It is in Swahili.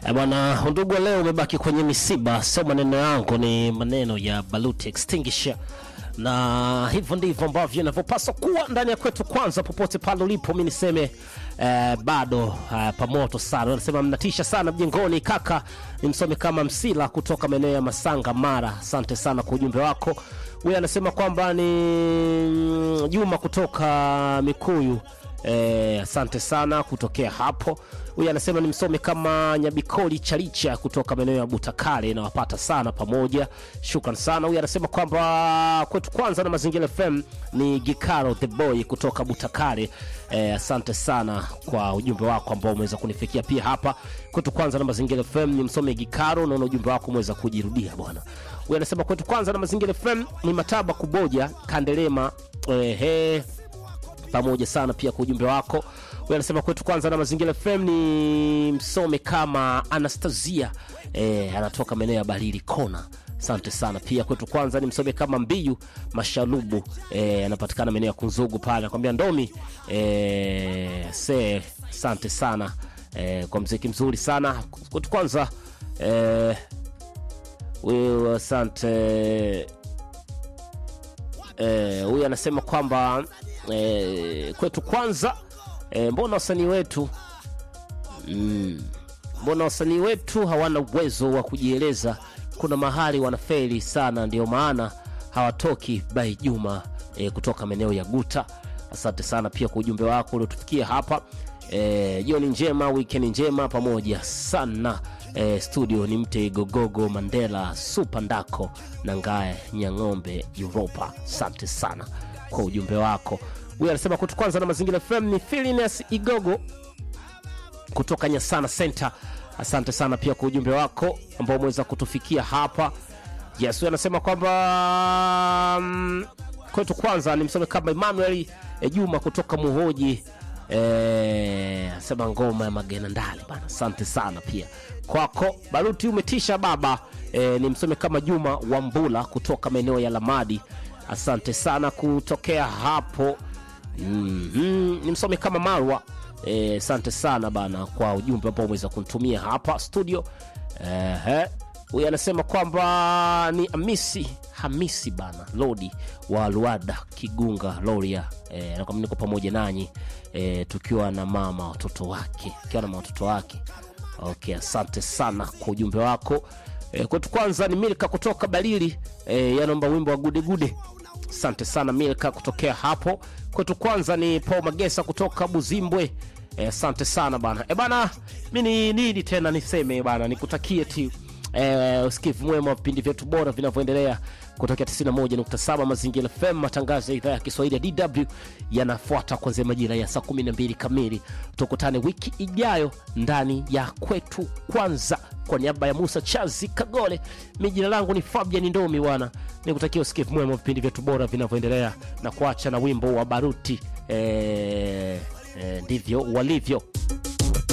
Eh, Bwana undugu, leo umebaki kwenye misiba, sio maneno yangu, ni maneno ya Baluti Extinguisher, na hivyo ndivyo ambavyo inavyopaswa kuwa ndani ya kwetu. Kwanza popote pale ulipo, mi niseme eh, bado eh, pamoto sana. Anasema mnatisha sana mjengoni, kaka ni msome kama Msila kutoka maeneo ya Masanga, Mara. Asante sana kwa ujumbe wako. Huyu anasema kwamba ni mm, Juma kutoka Mikuyu. Eh, asante sana kutokea hapo. Huyu anasema ni msome kama Nyabikoli Chalicha kutoka maeneo ya Butakale, nawapata sana pamoja, shukran sana. Huyu anasema kwamba kwetu kwanza na Mazingira FM ni Gikaro the boy kutoka Butakale. Eh, asante sana kwa ujumbe wako ambao umeweza kunifikia pia hapa kwetu kwanza na Mazingira FM. Ni msome Gikaro, naona ujumbe wako umeweza kujirudia bwana. Huyu anasema kwetu kwanza na Mazingira FM ni Mataba Kuboja Kandelema. Ehe, pamoja sana pia kwa ujumbe wako. Huyu anasema kwetu kwanza na Mazingira FM ni msome kama Anastasia eh, anatoka maeneo ya Barili Kona. Asante sana pia kwetu kwanza ni msome kama Mbiyu Mashalubu eh, anapatikana maeneo ya Kunzugu pale, anakwambia Ndomi eh, se asante sana eh, kwa mziki mzuri sana kwetu kwanza eh, huyu asante Eh, huyu anasema kwamba eh, kwetu kwanza eh, mbona wasanii wetu mm, mbona wasanii wetu hawana uwezo wa kujieleza? Kuna mahali wanafeli sana, ndio maana hawatoki. Bai Juma eh, kutoka maeneo ya Guta, asante sana pia kwa ujumbe wako uliotufikia hapa. Eh, jioni njema, weekend njema pamoja sana. Eh, studio ni mte Gogogo Mandela Super Ndako na Ngae Nyang'ombe Europa. Asante sana kwa ujumbe wako. Huyu anasema kutu kwanza na Mazingira FM ni Filinas Igogo kutoka Nyasana Center. Asante sana pia kwa ujumbe wako ambao umeweza kutufikia hapa. Yes, huyu anasema kwamba mm, kwetu kwanza ni msome kama Emmanuel eh, Juma kutoka Muhoji eh, asema ngoma ya Magena Ndali bana. Asante sana pia kwako Baruti, umetisha baba. Eh, ni msome kama Juma Wambula kutoka maeneo ya Lamadi. Asante sana kutokea hapo. Mm-hmm. Ni msome kama Marwa. Eh, asante sana bana kwa ujumbe ambao umeweza kunitumia hapa studio. Ehe. Huyu anasema kwamba ni Hamisi Hamisi bana Lodi wa Luada Kigunga Loria. Eh, anakwambia niko pamoja nanyi eh, tukiwa na mama watoto wake, tukiwa na watoto wake. Okay, asante sana kwa ujumbe wako. E, kwetu kwanza ni Milka kutoka Balili e, yanaomba wimbo wa gude gude. Asante sana Milka kutokea hapo. Kwetu kwanza ni Paul Magesa kutoka Buzimbwe. E, asante sana bana. E bana, mi ni nini tena niseme bana, nikutakie ti e, usikivu mwema wa vipindi vyetu bora vinavyoendelea kutokea 91.7 Mazingira FM. Matangazo ya idhaa ya Kiswahili ya DW yanafuata kuanzia majira ya saa 12 kamili. Tukutane wiki ijayo ndani ya kwetu kwanza. Kwa niaba ya Musa Chazi Kagole, mi jina langu ni Fabian Ndomi bwana, nikutakia usikivu mwema wa vipindi vyetu bora vinavyoendelea na kuacha na wimbo wa Baruti. E, e, ndivyo walivyo.